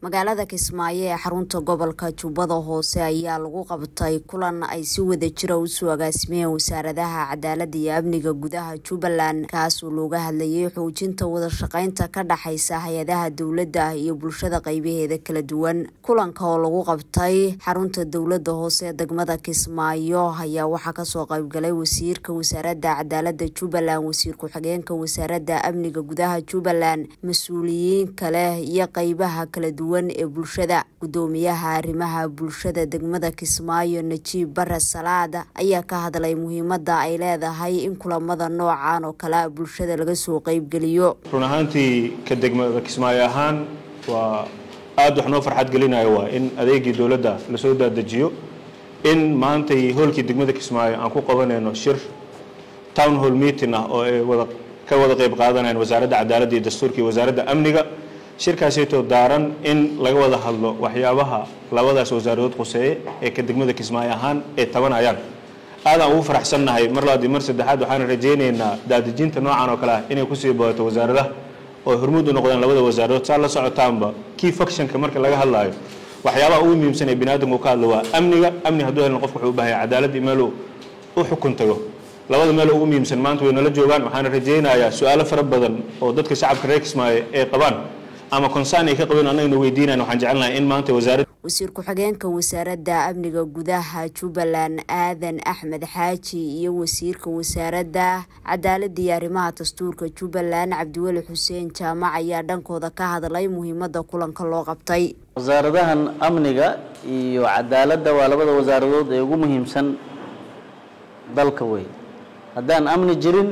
magaalada kismaayo ee xarunta gobolka jubbada hoose ayaa lagu qabtay kulan ay si wada jira usoo agaasimeen wasaaradaha cadaalada iyo amniga gudaha jubbaland kaasoo looga hadlayay xoojinta wadashaqeynta ka dhexaysa hay-adaha dowladda iyo bulshada qeybaheeda kala duwan kulanka oo lagu qabtay xarunta dowlada hoose ee degmada kismaayo ayaa waxaa kasoo qeybgalay wasiirka wasaarada cadaalada jubbaland wasiir ku-xigeenka wasaarada amniga gudaha jubbaland mas-uuliyiin kale iyo qeybaha kala duwan ee bulshada gudoomiyaha arrimaha bulshada degmada kismaayo najiib bare salaad ayaa ka hadlay muhiimada ay leedahay in kulamada noocan oo kale bulshada laga soo qeybgeliyo run ahaantii ka degmada kismaayo ahaan waa aada wax noo farxad gelinayo waa in adeegii dowladda lasoo daadejiyo in maantay hoolkii degmada kismaayo aan ku qabanayno shir town hall meeting ah oo ay wada ka wada qeyb qaadanayaan wasaaradda cadaaladda iyo dastuurka iyo wasaaradda amniga shirkaasaytoo daaran in laga wada hadlo waxyaabaha labadaas wasaaраdood quseeye ee ka degmada kismaayo ahaan ay tabanayaan aadaan ugu faraxsannahay mar labaad iyo mar saddexaad waxaan rajaynaynaa daadejinta noocan oo kale ah inay kusii badato wasaaradaha oo hormuud u noqdaan labada wasaaradood saa la socotaanba key factionka marka laga hadlaayo waxyaabaha ugu muhiimsan ee biniaadamku ka hadlo waa amniga amni hadduu helna qofka wuxuu u baahaya cadaaladii meeluu u xukun tago labada meel ugu muhiimsan maanta way nala joogaan waxaana rajaynayaa su-aalo fara badan oo dadka shacabka reer kismaayo ay qabaan ama konsaan ay ka qabeen annagana weydiinayan waxaan jecelnahay in maanta wasaaradda wasiir ku-xigeenka wasaaradda amniga gudaha jubbaland aadan axmed xaaji iyo wasiirka wasaaradda cadaaladda iyo arrimaha dastuurka jubbaland cabdiweli xuseen jaamac ayaa dhankooda ka hadlay muhiimada kulanka loo qabtay wasaaradahan amniga iyo cadaaladda waa labada wasaaradood ee ugu muhiimsan dalka wey haddaan amni jirin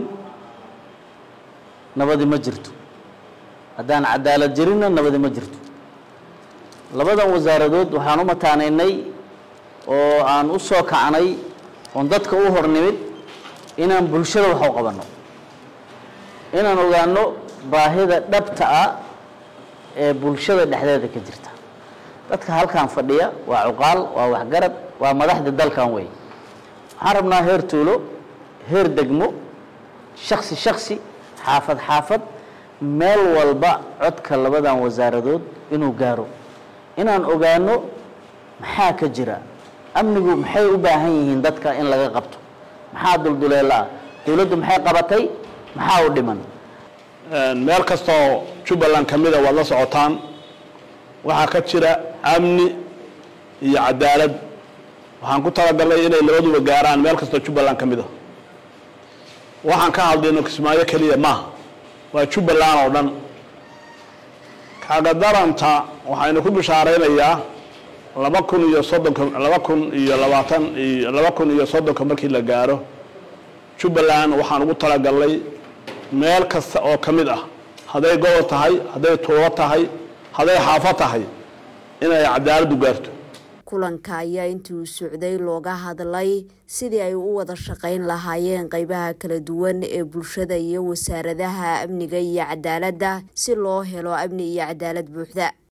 nabadi ma jirto haddaan cadaalad jirinna nabadi ma jirto labadan wasaaradood waxaan u mataanaynay oo aan u soo kacnay oon dadka u hor nimid inaan bulshada wax u qabanno inaan ogaano baahida dhabta ah ee bulshada dhexdeeda ka jirta dadka halkan fadhiya waa cuqaal waa waxgarad waa madaxda dalkan wey waxaan rabnaa heer tuulo heer degmo shaksi shaksi xaafad xaafad meel walba codka labadan wasaaradood inuu gaaro inaan ogaano maxaa ka jira amnigu maxay u baahan yihiin dadka in laga qabto maxaa dulduleelo ah dowladdu maxay qabatay maxaa u dhiman meel kastoo jubbaland ka mida waad la socotaan waxaa ka jira amni iyo cadaalad waxaan ku talagalnay inay labaduba gaaraan meel kastoo jubbaland ka mida waxaan ka hadlayno kismaayo keliya maaha waa jubbaland oo dhan kagadaranta waxaynu ku bishaaraynayaa laba kun iyo soddonka laba kun iyo labaatan iyo laba kun iyo soddonka markii la gaaro jubbaland waxaan ugu talagalnay meel kasta oo ka mid ah hadday gobol tahay hadday tuulo tahay hadday xaafo tahay inay cadaaladdu gaarto kulanka ayaa intii uu socday looga hadlay sidii ay u wada shaqeyn lahaayeen qeybaha kala duwan ee bulshada iyo wasaaradaha amniga iyo cadaaladda si loo helo amni iyo cadaalad buuxda